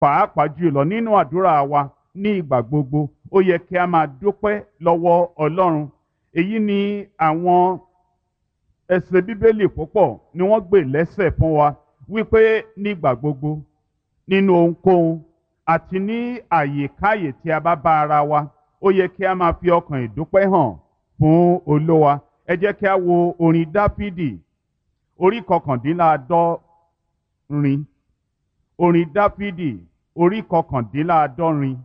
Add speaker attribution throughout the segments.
Speaker 1: pàápàá jùlọ nínú àdúrà wa ní ìgbà gbogbo ó yẹ kí a máa dúpẹ́ lọ́wọ́ ọlọ́run èyí ni àwọn ẹsẹ̀ bíbélì púpọ̀ ni wọ́n gbé lẹ́sẹ̀ fún wa wípé nígbà gbogbo nínú ohunkóhun àti ní àyèkáyè tí a bá bá ara wa ó yẹ kí a máa fi ọkàn ìdúpẹ́ hàn fún olówa ẹ jẹ́ kí a wo orin dáfídì orí kọkàndínláàádọ́rin orin dáfídì orí kọkàndínláàádọ́rin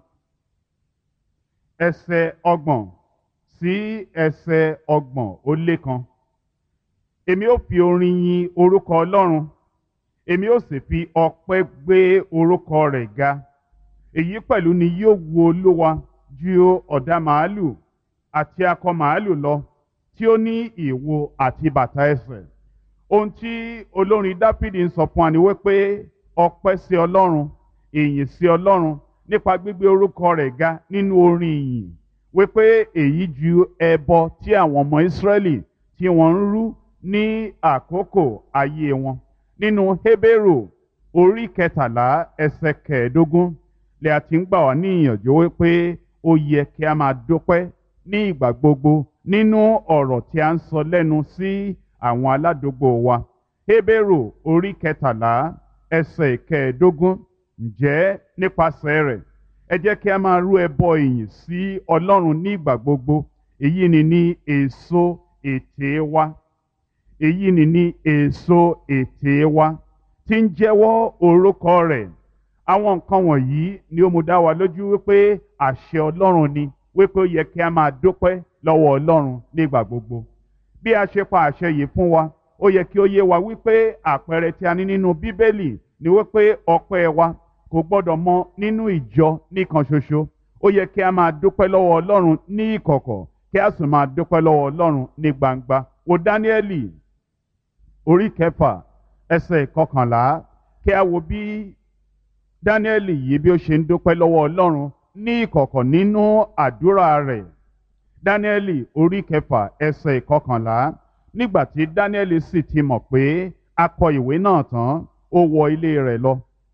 Speaker 1: ẹsẹ̀ ọgbọ̀n sí ẹsẹ̀ ọgbọ̀n ó lé kan èmi ó fi orin yin orúkọ ọlọ́run èmi ó sì fi ọpẹ́ gbé orúkọ rẹ̀ ga èyí pẹ̀lú ni yóò wu olúwa ju ọ̀dà màálù àti akọ màálù lọ tí ó ní ìwo àti bàtà ẹsẹ̀ ohun tí olórin dáfídì ń sọ fún wa ni wípé ọpẹ́ sí ọlọ́run ìyìn sí ọlọ́run nípa gbígbé orúkọ rẹ̀ ga nínú orin ìyìn wípé èyí ju ẹbọ tí àwọn ọmọ ìsírẹ́lì tí wọ́n ń rú ní àkókò ayé wọn nínú hébérù orí kẹtàlá ẹsẹ̀ kẹẹ̀ẹ́dógún lè àti ń gbà wá ní ìyànjú wípé ó yẹ kí a máa dúpẹ́ ní ìgbà gbogbo nínú ọ̀rọ̀ tí a ń sọ lẹ́nu sí àwọn aládùúgbò wa hébérù orí kẹtàlá ẹsẹ̀ kẹẹ̀ẹ́dógún ǹjẹ́ nípasẹ̀ rẹ̀ ẹ jẹ́ kí a máa rú ẹbọ ìyìn sí ọlọ́run ní ìgbà gbogbo èyí ni ní èso ètè wa èyí ni ní èso ètè wa tí ń jẹ́wọ́ orúkọ rẹ̀ àwọn nǹkan wọ̀nyí ni ó mú dá wa lójú wípé àṣẹ ọlọ́run ni wípé ó yẹ kí a máa dúpẹ́ lọ́wọ́ ọlọ́run nígbà gbogbo bí a ṣe pa àṣẹ yìí fún wa ó yẹ kí ó yé wa wípé àpẹẹrẹ tí a ní nínú bíbélì ni wípé ọpẹ́ wa kò gbọ́dọ̀ mọ nínú ìjọ nìkan ṣoṣo ó yẹ kí a máa dúpẹ́ lọ́wọ́ ọlọ́run ní ìkọ̀kọ̀ kí a sì máa dúpẹ́ lọ́wọ́ ọlọ́run ní gbangba wo dáníẹ́lì orí kẹfà ẹsẹ̀ kọkànlá kí a wo bí dáníẹ́lì yìí bí ó ṣe ń dúpẹ́ lọ́wọ́ ọlọ́run ní ìkọ̀kọ̀ nínú àdúrà rẹ̀ dáníẹ́lì orí kẹfà ẹsẹ̀ kọkànlá nígbà tí dáníẹ́lì sì ti mọ̀ pé a kọ ìwé náà tán ó wọ ilé rẹ̀ lọ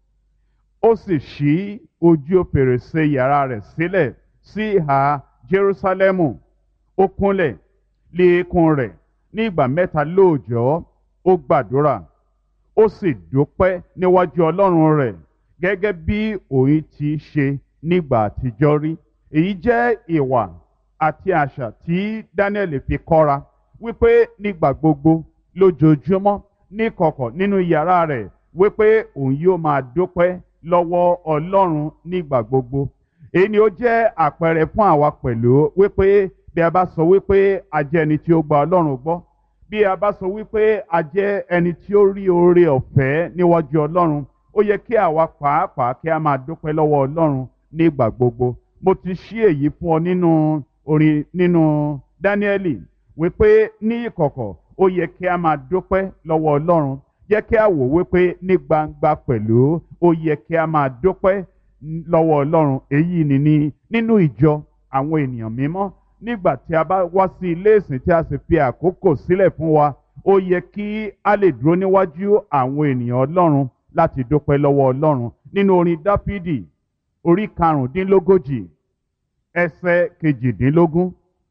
Speaker 1: ó sì ṣí ojú fèrèsé yàrá rẹ̀ sílẹ̀ sí ìhà jerúsálẹ́mù ó kúnlẹ̀ lé eékún rẹ̀ ní ìgbà mẹ́ta lóòjọ́ ó gbàdúrà ó sì dúpẹ́ níwájú ọlọ́run rẹ̀ gẹ́gẹ́ bí òun ti ṣe nígbà àtijọ́ rí èyí jẹ́ ìwà àti àṣà tí Daniel fi kọ́ra wípé nígbà gbogbo lójoojúmọ́ níkọ̀kọ̀ nínú yàrá rẹ̀ wípé òun yóò máa dúpẹ́ lọ́wọ́ ọlọ́run nígbà gbogbo èyí ni ó jẹ́ àpẹẹrẹ fún àwa pẹ̀lú wípé bí a bá sọ wípé a jẹ́ ẹni tí ó gba ọlọ́run gbọ́ bí a bá sọ wípé a jẹ́ ẹni tí ó rí oore ọ̀fẹ́ níwájú ọlọ́run ó yẹ kí àwa pàápàá kí a máa dúpẹ́ lọ́wọ́ ọlọ́run nígbà gbogbo mo ti ṣí èyí fún ọ nínú orin nínú dáníẹ́lì wípé ní ìkọ̀kọ̀ ó yẹ kí a máa dúpẹ́ lọ́wọ́ ọlọ́run jẹ́ kí a wò wípé ní gbangba pẹ̀lú ó yẹ kí a máa dúpẹ́ lọ́wọ́ ọlọ́run èyí ni ní nínú ìjọ àwọn ènìyàn mímọ́ nígbà tí a bá wá sí ilé ìsìn tí a sì fi àkókò sílẹ̀ fún wa ó yẹ kí a lè dúró níwájú àwọn ènìyàn ọlọ́run láti dúpẹ́ lọ́wọ́ ọlọ́run nínú orin dáfídì orí karùndínlógójì ẹsẹ̀ kejìdínlógún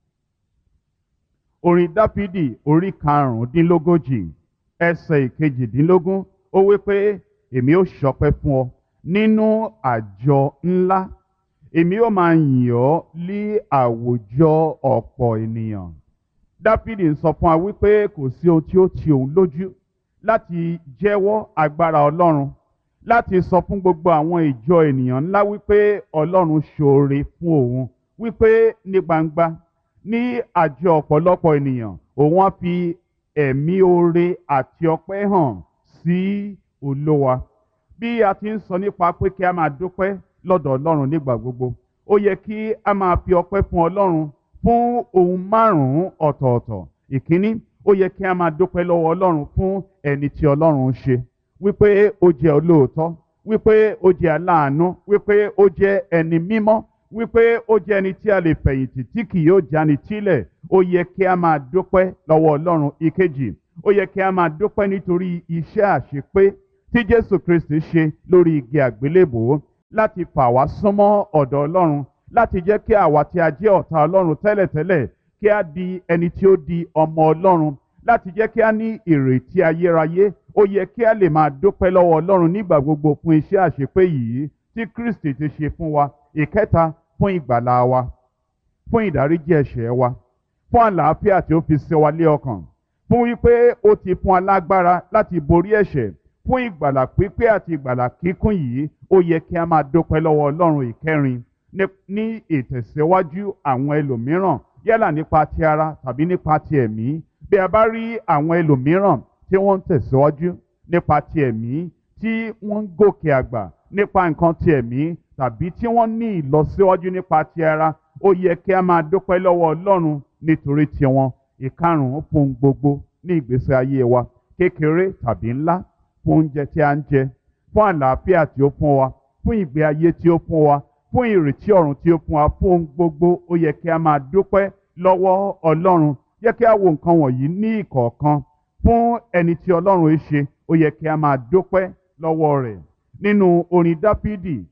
Speaker 1: orin dáfídì orí karùndínlógójì ẹsẹ̀ ìkejìdínlógún ó wí pé èmi ó ṣọpẹ́ fún ọ nínú àjọ ńlá èmi ó máa yìn ọ́ lí àwùjọ ọ̀pọ̀ ènìyàn dáfídì ń sọ fún wa wípé kò sí ohun tí ó ti òun lójú láti jẹ́wọ́ agbára ọlọ́run láti sọ fún gbogbo àwọn ìjọ ènìyàn ńlá wípé ọlọ́run ṣoore fún òun wípé ní gbangba ní àjọ ọ̀pọ̀lọpọ̀ ènìyàn òun á fi ẹ̀mí oore àti ọpẹ́ hàn sí olówa bí a ti ń sọ nípa pé kí a máa dúpẹ́ lọ́dọ̀ ọlọ́run nígbà gbogbo ó yẹ kí a máa fi ọpẹ́ fún ọlọ́run fún ohun márùn-ún ọ̀tọ̀ọ̀tọ̀ ìkíní ó yẹ kí a máa dúpẹ́ lọ́wọ́ ọlọ́run fún ẹni tí ọlọ́run ń ṣe wípé ó jẹ́ olóòótọ́ wípé ó jẹ́ aláàánú wípé ó jẹ́ ẹni mímọ́ wípé ó jẹ́ ẹni tí a lè fẹ̀yìntì tí kì yóò jáni tílẹ̀ ó yẹ kí a máa dúpẹ́ lọ́wọ́ ọlọ́run ìkejì ó yẹ kí a máa dúpẹ́ nítorí iṣẹ́ àṣepé tí jésù kristi ṣe lórí igi àgbélébòó láti fà wá súnmọ́ ọ̀dọ̀ ọlọ́run láti jẹ́ kí àwa tí a jẹ́ ọ̀tá ọlọ́run tẹ́lẹ̀tẹ́lẹ̀ kí a di ẹni tí ó di ọmọ ọlọ́run láti jẹ́ kí a ní ìrètí ayérayé ó yẹ kí a lè máa dúpẹ́ lọ́wọ́ ọlọ́run nígbà gbogbo fún iṣẹ́ àṣepé yìí tí kristi ti ṣe fún wa ìkẹta fún ìgbàlá wa fún ìdáríjì ẹ̀ṣẹ̀ wa fún àlàáfíà tí ó fi ṣe wa lé ọkàn fún wípé ó ti fún alágbára láti borí ẹ̀ṣẹ̀ fún ìgbàlà pípé àti ìgbàlà kíkún yìí ó yẹ kí a máa dúpẹ́ lọ́wọ́ ọlọ́run ìkẹrin ní ìtẹ̀síwájú àwọn ẹlòmíràn yálà nípa ti ara tàbí nípa ti ẹ̀mí bí a bá rí àwọn ẹlòmíràn tí wọ́n ń tẹ̀síwájú nípa ti ẹ̀mí tí wọ́n ń gòkè àgbà nípa nǹkan ti ẹ̀mí tàbí tí wọ́n ní ìlọsíwájú nípa ti ara ó yẹ kí a máa dúpẹ́ lọ́wọ́ ọlọ́run nítorí tiwọn ìkarùn-ún fún gbogbo ní ìgbésí ayé wa kékeré tàbí ńlá fún oúnjẹ tí a ń jẹ fún àlàáfíà tí ó fún wa fún ìgbé ayé tí ó fún wa fún ìrètí ọ̀run tí ó fún wa fún ohun gbogbo ó yẹ kí a máa dúpẹ́ lọ́wọ́ ọlọ́run yẹ kí a wo nǹkan wọ̀nyí ní ìkọ̀ọ̀kan fún ẹni tí ọlọ́run ń ṣe ó yẹ kí a máa dúpẹ́ lọ́wọ́ rẹ̀ nínú orin dáfídì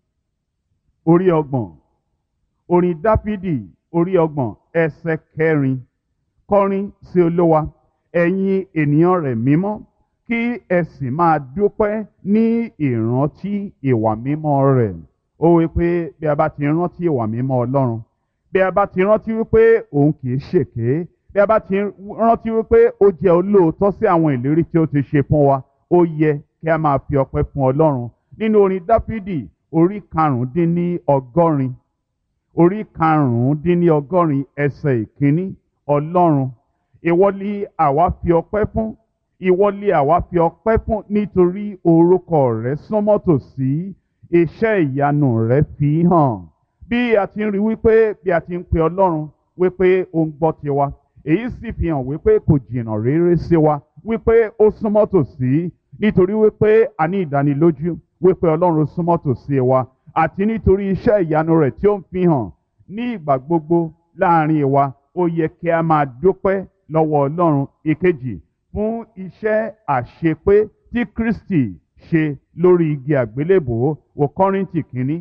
Speaker 1: orí ọgbọ̀n orin dáfídì orí ọgbọ̀n ẹsẹ̀ kẹrin kọrin sí olówa ẹ̀yin ènìyàn rẹ̀ mímọ́ kí ẹ sì máa dúpẹ́ ní ìrántí ìwà mímọ́ rẹ̀ ó wí pé bí a bá ti rántí ìwà mímọ́ ọlọ́run bí a bá ti rántí wípé òun kì í ṣèké bí a bá ti rántí wípé ó jẹ́ olóòótọ́ sí àwọn ìlérí tí ó ti ṣe fún wa ó yẹ kí a máa fi ọpẹ́ fún ọlọ́run nínú orin dáfídì orí karùndínní ọgọ́rin orí karùndínní ọgọ́rin ẹsẹ̀ ìkíní ọlọ́run ìwọ ni àwa fi ọpẹ́ fún ìwọ ni àwa fi ọpẹ́ fún nítorí orúkọ rẹ súnmọ́ tòsí iṣẹ́ ìyanu rẹ fi hàn bí a ti ń rí wípé bí a ti ń pe ọlọ́run wípé ó ń gbọ́ tiwa èyí sì fi hàn wípé kò jìnnà réré sí wa wípé ó súnmọ́ tòsí nítorí wípé a ní ìdánilójú wípé ọlọ́run súnmọ́ tòsí wa àti nítorí iṣẹ́ ìyanu rẹ̀ tí ó ń fi hàn ní ìgbà gbogbo láàrin wa ó yẹ kí a máa dúpẹ́ lọ́wọ́ ọlọ́run ìkejì fún iṣẹ́ àṣepé tí kristi ṣe lórí igi àgbélébòó wò kọ́rìntì kínní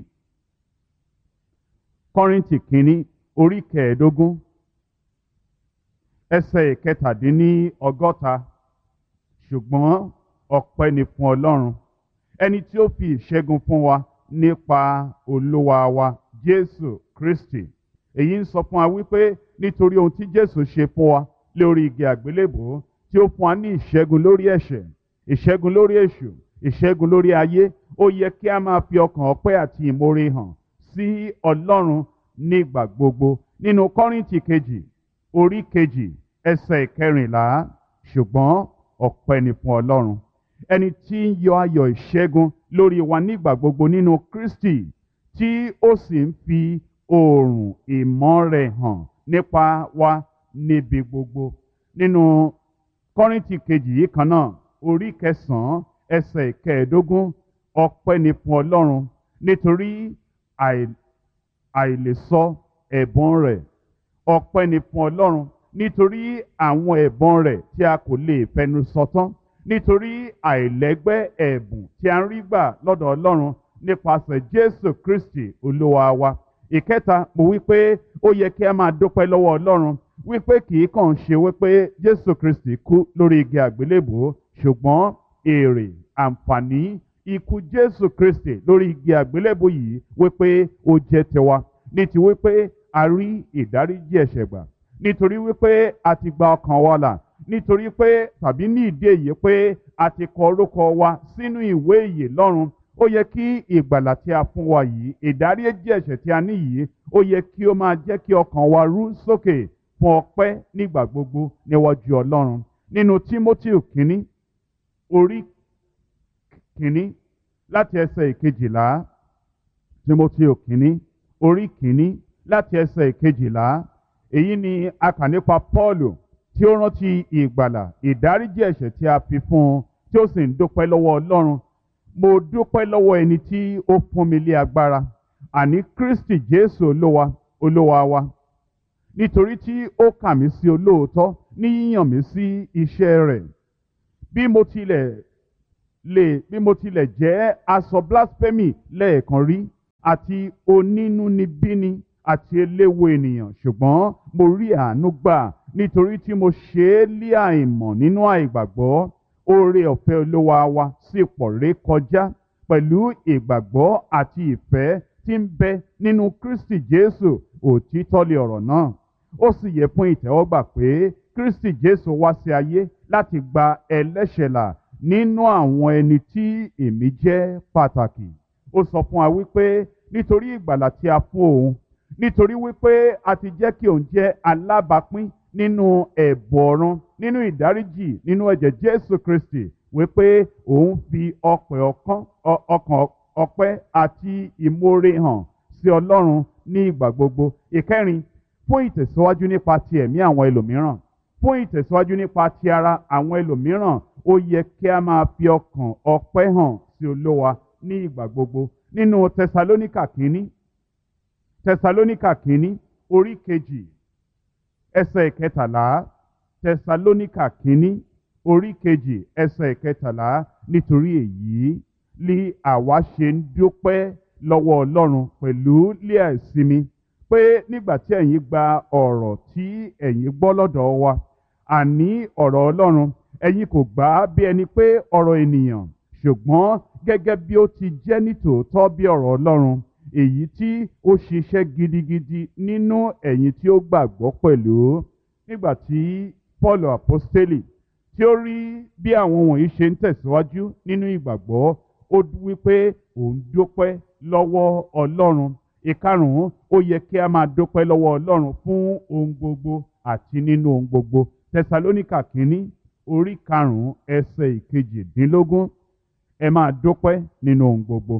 Speaker 1: kọ́rìntì kínní orí kẹẹ̀ẹ́dógún ẹsẹ̀ ìkẹtàdínní ọgọ́ta ṣùgbọ́n ọpẹ́ ni fún ọlọ́run ẹni tí ó fi ìṣẹ́gun fún wa nípa olúwa wa jésù kristi èyí ń sọ fún wa wípé nítorí ohun tí jésù ṣe fún wa lórí igi àgbélébòó tí ó fún wa ní ìṣẹ́gun lórí ẹ̀ṣẹ̀ ìṣẹ́gun lórí èṣù ìṣẹ́gun lórí ayé ó yẹ kí a máa fi ọkàn ọpẹ́ àti ìmoore hàn sí ọlọ́run nígbà gbogbo nínú kọ́rìntì kejì orí kejì ẹsẹ̀ ìkẹrìnlá ṣùgbọ́n ọpẹ́ ni fún ọlọ́run ẹni tí ń yọ ayọ̀ ìṣẹ́gun lórí wa nígbà gbogbo nínú kristi tí ó sì ń fi oòrùn ìmọ́ rẹ̀ hàn nípa wa níbi gbogbo nínú kọ́rìntì kejì yìí kan náà orí kẹsàn-án ẹsẹ̀ ìkẹẹ̀ẹ́dógún ọpẹ́ ni fún ọlọ́run nítorí àìlèsọ ẹ̀bùn rẹ̀ ọpẹ́ ni fún ọlọ́run nítorí àwọn ẹ̀bùn rẹ̀ tí a kò lè fẹnu sọ tán nítorí àìlẹ́gbẹ́ ẹ̀bùn tí a ń rí gbà lọ́dọ̀ ọlọ́run nípasẹ̀ jésù kristi olúwa wa ìkẹta mo wí pé ó yẹ kí a máa dúpẹ́ lọ́wọ́ ọlọ́run wípé kì í kàn ṣe wípé jésù kristi kú lórí igi àgbélébùú ṣùgbọ́n èrè àǹfààní ikú jésù kristi lórí igi àgbélébùú yìí wípé ó jẹ́ tiwa ní ti wípé a rí ìdáríjì ẹ̀ṣẹ̀ gbà nítorí wípé a ti gba ọkàn wa là nítorí pé tàbí ní ìdí èyí pé a ti kọ orúkọ wa sínú ìwé ìyè lọ́run ó yẹ kí ìgbàlà tí a fún wa yìí ìdáríjì ẹ̀ṣẹ̀ tí a ní yìí ó yẹ kí ó máa jẹ́ kí ọkàn wa rú sókè fún ọpẹ́ nígbà gbogbo níwájú ọlọ́run nínú timothy kínní orí kínní láti ẹsẹ̀ ìkejìlá timothy kínní orí kínní láti ẹsẹ̀ ìkejìlá èyí ni a kà nípa paul tí ó rántí ìgbàlà ìdáríjì ẹ̀ṣẹ̀ tí a fi fún un tí ó sì ń dúpẹ́ lọ́wọ́ ọlọ́run mo dúpẹ́ lọ́wọ́ ẹni tí ó fún mi lé agbára àní kristi jésù olúwa olúwa wa nítorí tí ó kà mí sí olóòótọ́ ní yíyàn mí sí iṣẹ́ rẹ̀ bí mo tilẹ̀ lè bí mo tilẹ̀ jẹ́ aṣọ blasphemy lẹ́ẹ̀kan rí àti onínúnibíni àti eléwo ènìyàn ṣùgbọ́n mo rí àánú gbà nítorí tí mo ṣe é lé àìmọ̀ nínú àìgbàgbọ́ oore ọ̀fẹ́ olúwa wa sì pọ̀ ré kọjá pẹ̀lú ìgbàgbọ́ àti ìfẹ́ tí ń bẹ nínú Kristi Jésù òtítọ́ lé ọ̀rọ̀ náà ó sì yẹ fún ìtẹ́wọ́gbà pé Kristi Jésù wá sí ayé láti gba ẹlẹ́ṣẹ̀ là nínú àwọn ẹni tí èmi jẹ́ pàtàkì ó sọ fún wa wípé nítorí ìgbàlà tí a fún òun nítorí wípé a ti jẹ́ kí òun jẹ́ alábàápín nínú ẹ̀bùn ọ̀run nínú ìdáríjì nínú ẹ̀jẹ̀ Jésù Kristi wípé òun fi ọkàn ọpẹ́ àti ìmoore hàn sí Ọlọ́run ní ìgbà gbogbo ìkẹrin fún ìtẹ̀síwájú nípa ti ẹ̀mí àwọn ẹlòmíràn fún ìtẹ̀síwájú nípa ti ara àwọn ẹlòmíràn ó yẹ kí a máa fi ọkàn ọpẹ́ hàn sí Olúwa ní ìgbà gbogbo nínú Tẹsalóníkà kínní Tẹsalóníkà kínní orí kejì ẹsẹ̀ ìkẹtàlá Tẹsalóníkà kínní orí kejì ẹsẹ̀ ìkẹtàlá nítorí èyí li àwa ṣe ń dúpẹ́ lọ́wọ́ Ọlọ́run pẹ̀lú lé àìsinmi pé nígbà tí ẹ̀yin gba ọ̀rọ̀ tí ẹ̀yin gbọ́ lọ́dọ̀ wa àní ọ̀rọ̀ Ọlọ́run ẹ̀yin kò gbà á bí ẹni pé ọ̀rọ̀ ènìyàn ṣùgbọ́n gẹ́gẹ́ bí ó ti jẹ́ nítòótọ́ bí ọ̀rọ̀ Ọlọ́run èyí tí ó ṣiṣẹ́ gidigidi nínú ẹ̀yin tí ó gbàgbọ́ pẹ̀lú nígbà tí Paul apostoli tí ó rí bí àwọn wọ̀nyí ṣe ń tẹ̀síwájú nínú ìgbàgbọ́ ó wípé òun dúpẹ́ lọ́wọ́ Ọlọ́run ìkarùn-ún ó yẹ kí a máa dúpẹ́ lọ́wọ́ Ọlọ́run fún ohun gbogbo àti nínú ohun gbogbo Tẹsalóníkà kínní orí karùn-ún ẹsẹ̀ ìkejìdínlógún ẹ máa dúpẹ́ nínú ohun gbogbo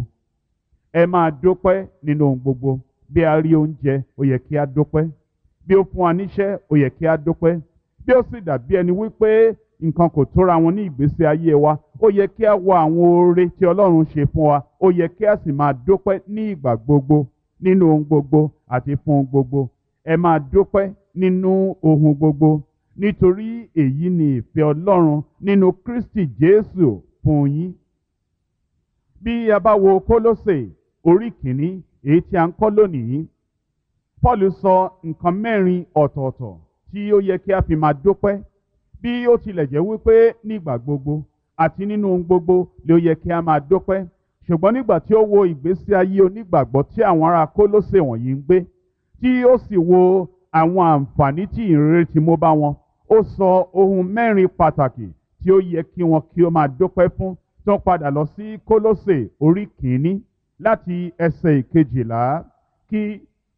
Speaker 1: ẹ máa dúpẹ́ nínú ohun gbogbo bí a rí oúnjẹ ó yẹ kí a dúpẹ́ bí ó fún wa níṣẹ́ ó yẹ kí a dúpẹ́ bí ó sì dàbí ẹni wípé nǹkan kò tóra wọn ní ìgbésí ayé wa ó yẹ kí a wo àwọn oore tí Ọlọ́run ṣe fún wa ó yẹ kí a sì máa dúpẹ́ ní ìgbà gbogbo nínú ohun gbogbo àti fún ohun gbogbo ẹ máa dúpẹ́ nínú ohun gbogbo nítorí èyí ni ìfẹ́ Ọlọ́run nínú Kristi Jésù fún yín bí a bá wo Kólósè orí kìíní èyí tí a ń kọ́ lónìí Paul sọ nǹkan mẹ́rin ọ̀tọ̀ọ̀tọ̀ tí ó yẹ kí a fi máa dúpẹ́ bí ó tilẹ̀ jẹ́ wípé nígbà gbogbo àti nínú ohun gbogbo ló yẹ kí a máa dúpẹ́ ṣùgbọ́n nígbà tí ó wo ìgbésí ayé onígbàgbọ́ tí àwọn ará Kólósè wọ̀nyí ń gbé tí ó sì wo àwọn àǹfààní tí ìrere ti mú bá wọn ó sọ ohun mẹ́rin pàtàkì tí ó yẹ kí wọn kí ó máa dúpẹ́ fún tó padà lọ sí Kólósè orí kìíní láti ẹsẹ̀ ìkejìlá kí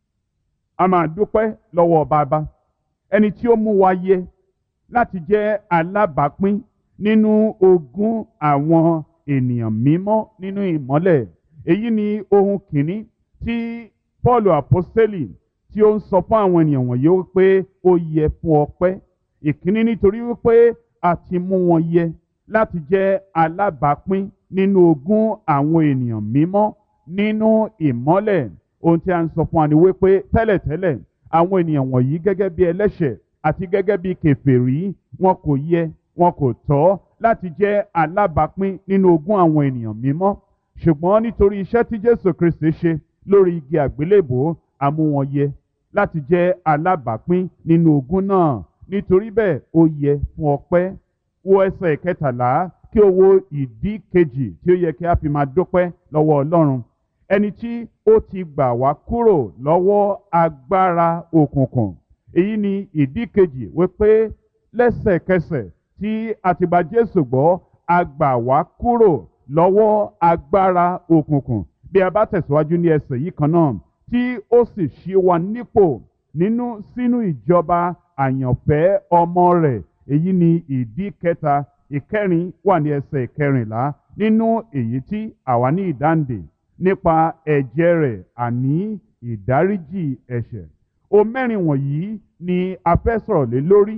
Speaker 1: a máa dúpẹ́ lọ́wọ́ bàbá ẹni tí ó mú wa yẹ láti jẹ́ alábàápín nínú ogún àwọn ènìyàn mímọ́ nínú ìmọ́lẹ̀ èyí ni ohun kìíní tí Paul apostoli tí ó ń sọ fún àwọn ènìyàn wọ̀nyí wípé ó yẹ fún ọpẹ́ ìkíní nítorí wípé a ti mú wọn yẹ láti jẹ́ alábàápín nínú ogún àwọn ènìyàn mímọ́ nínú ìmọ́lẹ̀ ohun tí a ń sọ fún wa ni wípé tẹ́lẹ̀tẹ́lẹ̀ àwọn ènìyàn wọ̀nyí gẹ́gẹ́ bí ẹlẹ́ṣẹ̀ àti gẹ́gẹ́ bí kèfèrí wọn kò yẹ wọn kò tọ́ láti jẹ́ alábàápín nínú ogún àwọn ènìyàn mímọ́ ṣùgbọ́n nítorí iṣẹ́ tí Jésù Kristi ṣe lórí igi àgbélébò a mú wọn yẹ láti jẹ́ alábàápín nínú ogún náà nítorí bẹ́ẹ̀ ó yẹ fún ọpẹ́ wo ẹsẹ̀ kẹtàlá kí o wo ìdí kejì tí ó yẹ kí a fi máa dúpẹ́ lọ́wọ́ Ọlọ́run ẹni tí ó ti gbà wá kúrò lọ́wọ́ agbára òkùnkùn èyí ni ìdí kejì wípé lẹ́sẹ̀kẹsẹ̀ tí a ti gba Jésù gbọ́ a gbà wá kúrò lọ́wọ́ agbára òkùnkùn bí a bá tẹ̀síwájú ní ẹsẹ̀ yìí kan náà tí ó sì ṣí wa nípò nínú sínú ìjọba àyànfẹ́ ọmọ rẹ̀ èyí ni ìdí kẹta ìkẹrin wà ní ẹsẹ̀ ìkẹrìnlá nínú èyí tí àwa ní ìdáǹdè nípa ẹ̀jẹ̀ rẹ̀ àní ìdáríjì ẹ̀ṣẹ̀ o mẹ́rin wọ̀nyí ni a fẹ́ sọ̀rọ̀ lé lórí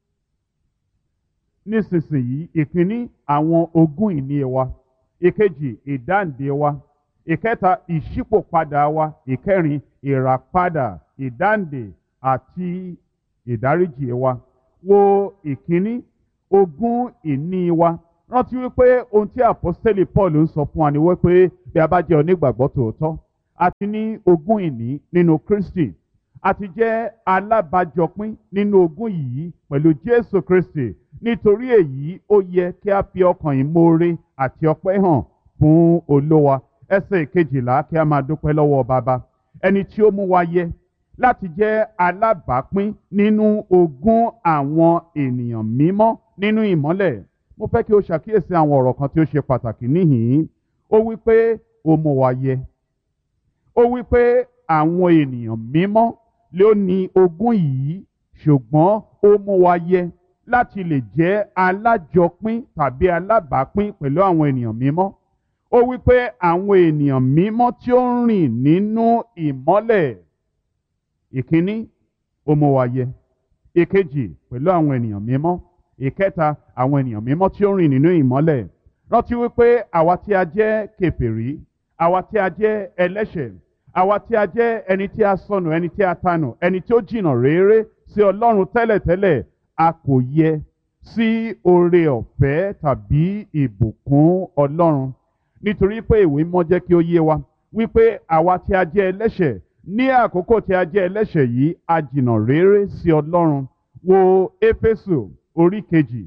Speaker 1: nísinsìnyí ìkíní àwọn ogún ìní wa ìkejì ìdáǹdè wa ìkẹta ìṣípòpadà wa ìkẹrin ìràpadà ìdáǹdè àti ìdáríjì wa wo ìkíní ogún ìní wa rántí wípé ohun tí àpọ́sítélì Paul ń sọ fún wa ni wípé bí a bá jẹ́ onígbàgbọ́ tòótọ́ a ti ní ogún ìní nínú Kristi a ti jẹ́ alábàjọpín nínú ogún yìí pẹ̀lú Jésù Kristi nítorí èyí ó yẹ kí a fi ọkàn ìmoore àti ọpẹ́ hàn fún Olúwa ẹsẹ̀ ìkejìlá kí a máa dúpẹ́ lọ́wọ́ bàbá ẹni tí ó mú wa yẹ láti jẹ́ alábàápín nínú ogún àwọn ènìyàn mímọ́ nínú ìmọ́lẹ̀ mo fẹ́ kí o ṣàkíyèsí àwọn ọ̀rọ̀ kan tí ó ṣe pàtàkì níhìn-ín ó wí pé ó mú wa yẹ ó wí pé àwọn ènìyàn mímọ́ ló ní ogún yìí ṣùgbọ́n ó mú wa yẹ láti lè jẹ́ alájọpín tàbí alábàápín pẹ̀lú àwọn ènìyàn mímọ́ ó wí pé àwọn ènìyàn mímọ́ tí ó ń rìn nínú ìmọ́lẹ̀ ìkíní ó mú wa yẹ ìkejì pẹ̀lú àwọn ènìyàn mímọ́ ìkẹta àwọn ènìyàn mímọ́ tí ó ń rìn nínú ìmọ́lẹ̀ rántí wípé àwa tí a jẹ́ kèfèrí àwa tí a jẹ́ ẹlẹ́ṣẹ̀ àwa tí a jẹ́ ẹni tí a sọnù ẹni tí a tanù ẹni tí ó jìnnà réré sí Ọlọ́run tẹ́lẹ̀tẹ́lẹ̀ a kò yẹ sí oore ọ̀fẹ́ tàbí ìbùkún Ọlọ́run nítorí pé ìwé mọ́ jẹ́ kí ó yé wa wípé àwa tí a jẹ́ ẹlẹ́ṣẹ̀ ní àkókò tí a jẹ́ ẹlẹ́ṣẹ̀ yìí a jìnnà réré sí Ọlọ́run wo Éfésù orí kejì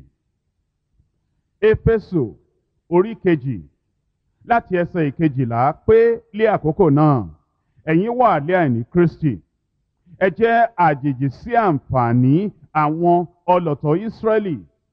Speaker 1: Éfésù orí kejì láti ẹsẹ̀ ìkejìlá pé lé àkókò náà ẹ̀yin wà lé àìní Kristi ẹ jẹ́ àjèjì sí àǹfààní àwọn ọlọ̀tọ̀ Ísírẹ́lì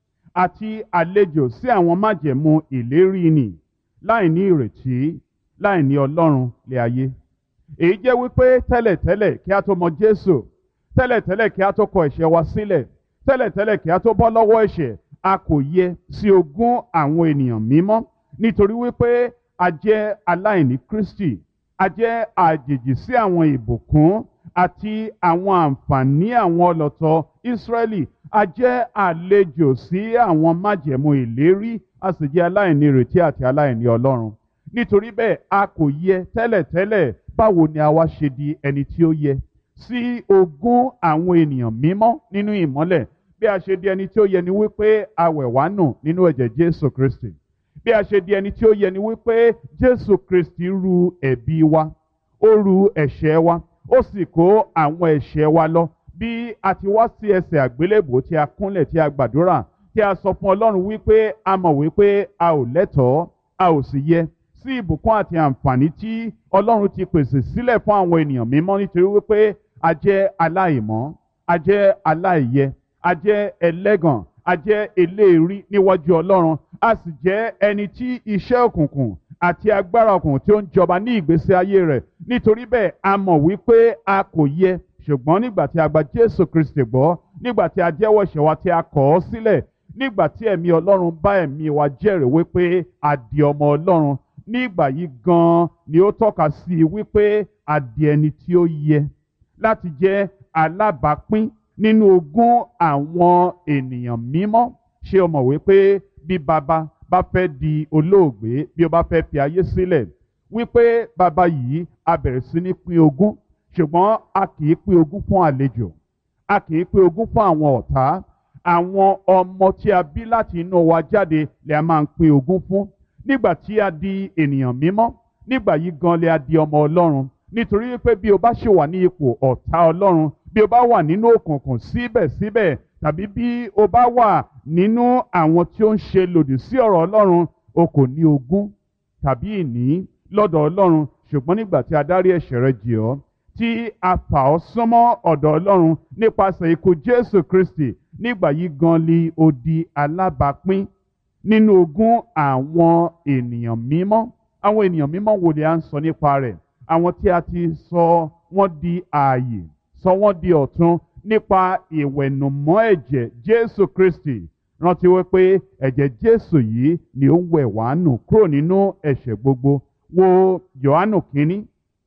Speaker 1: àti àlejò sí àwọn májẹ̀mú ìlérí nì láì ní ìrètí láì ní Ọlọ́run lé ayé èyí jẹ́ wípé tẹ́lẹ̀tẹ́lẹ̀ kí a tó mọ Jésù tẹ́lẹ̀tẹ́lẹ̀ kí a tó kọ ẹ̀ṣẹ̀ wa sílẹ̀ tẹ́lẹ̀tẹ́lẹ̀ kí a tó bọ́ lọ́wọ́ ẹ̀ṣẹ̀ a kò yẹ sí ogún àwọn ènìyàn mímọ́ nítorí wípé a jẹ́ aláìní Kristi a jẹ́ àjèjì sí àwọn ìbùkún àti àwọn àǹfààní àwọn ọlọ́tọ̀ Ísírẹ́lì a jẹ́ àlejò sí àwọn májẹ̀mú ìlérí a sì jẹ́ aláìní ìrètí àti aláìní Ọlọ́run nítorí bẹ́ẹ̀ a kò yẹ tẹ́lẹ̀tẹ́lẹ̀ báwo ni a wá ṣe di ẹni tí ó yẹ sí ogún àwọn ènìyàn mímọ́ nínú ìmọ́lẹ̀ bí a ṣe di ẹni tí ó yẹ ni wípé a wẹ̀ wá nù nínú ẹ̀jẹ̀ Jésù Kristi bí a ṣe di ẹni tí ó yẹ ni wípé Jésù Kristi ru ẹ̀bi wa ó ru ẹ̀ṣẹ̀ wa ó sì kó àwọn ẹ̀ṣẹ̀ wa lọ bí a ti wá sí ẹsẹ̀ àgbélébò tí a kúnlẹ̀ tí a gbàdúrà tí a sọ fún Ọlọ́run wípé a mọ̀ wípé a ò lẹ́tọ̀ọ́ a ò sì yẹ sí ìbùkún àti àǹfààní tí Ọlọ́run ti pèsè sílẹ̀ fún àwọn ènìyàn mímọ́ nítorí wípé a jẹ́ aláìmọ́ a jẹ́ aláìyẹ a jẹ́ ẹlẹ́gàn a jẹ́ eléèrí níwájú Ọlọ́run a sì jẹ́ ẹni tí iṣẹ́ òkùnkùn àti agbára òkùnkùn tí ó ń jọba ní ìgbésí ayé rẹ̀ nítorí bẹ́ẹ̀ a mọ̀ wípé a kò yẹ ṣùgbọ́n nígbà tí a gba Jésù Kristi gbọ́ nígbà tí a jẹ́wọ́ ẹ̀ṣẹ̀ wa tí a kọ̀ ọ́ sílẹ̀ nígbà tí ẹ̀mí Ọlọ́run bá ẹ̀mí wa jẹ́rìí wípé a di ọmọ Ọlọ́run nígbà yìí gan-an ni ó tọ́ka sí i wípé a di ẹni tí ó yẹ láti jẹ́ alábàápín nínú ogún àwọn ènìyàn mímọ́ ṣé o mọ̀ wípé bí baba bá fẹ́ di olóògbé bí ó bá fẹ́ fi ayé sílẹ̀ wípé baba yìí a bẹ̀rẹ̀ sí ní pín ogún ṣùgbọ́n a kì í pín ogún fún àlejò a kì í pín ogún fún àwọn ọ̀tá àwọn ọmọ tí a bí láti inú wa jáde lè a máa ń pín ogún fún nígbà tí a di ènìyàn mímọ́ nígbà yìí gan lè a di ọmọ Ọlọ́run nítorí wípé bí o bá ṣì wà ní ipò ọ̀tá Ọlọ́run bí o bá wà nínú òkùnkùn síbẹ̀síbẹ̀ tàbí bí o bá wà nínú àwọn tí ó ń ṣe lòdì sí ọ̀rọ̀ Ọlọ́run o kò ní ogún tàbí ìní lọ́dọ̀ Ọlọ́run ṣùgbọ́n nígbà tí a dárí ẹ̀ṣẹ̀ rẹ jì ọ́ tí a fà ọ́ sánmọ́ ọ̀dọ̀ Ọlọ́run nípasẹ̀ ikú Jésù Kristi nígbà yìí gan li o di alábàápín nínú ogún àwọn ènìyàn mímọ́ àwọn ènìyàn mímọ́ wo ni a ń sọ nípa rẹ̀ àwọn tí a ti sọ wọ́n di ààyè sọ wọ́n di ọ̀tun nípa ìwẹ̀nùmọ́ ẹ̀jẹ̀ Jésù Kristi rántí wípé ẹ̀jẹ̀ Jésù yìí ni ó ń wẹ̀ wá nù kúrò nínú ẹ̀ṣẹ̀ gbogbo wo Jòhánù kínní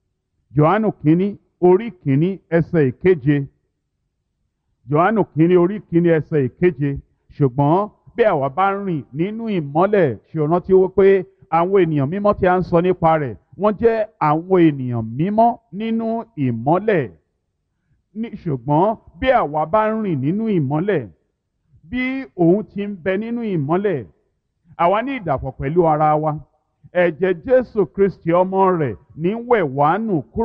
Speaker 1: Jòhánù kínní orí kínní ẹsẹ̀ ìkeje Jòhánù kínní orí kínní ẹsẹ̀ ìkeje ṣùgbọ́n bí àwa bá ń rìn nínú ìmọ́lẹ̀ ṣe rántí wípé àwọn ènìyàn mímọ́ tí a ń sọ nípa rẹ̀ wọ́n jẹ́ àwọn ènìyàn mímọ́ nínú ìmọ́lẹ̀ ní ṣùgbọ́n bí àwa bá ń rìn nínú ìmọ́lẹ̀ bí òun ti ń bẹ nínú ìmọ́lẹ̀ àwa ní ìdàpọ̀ pẹ̀lú ara wa ẹ̀jẹ̀ jésù kristi ọmọ rẹ̀ ní wẹ̀ wá nù kúrò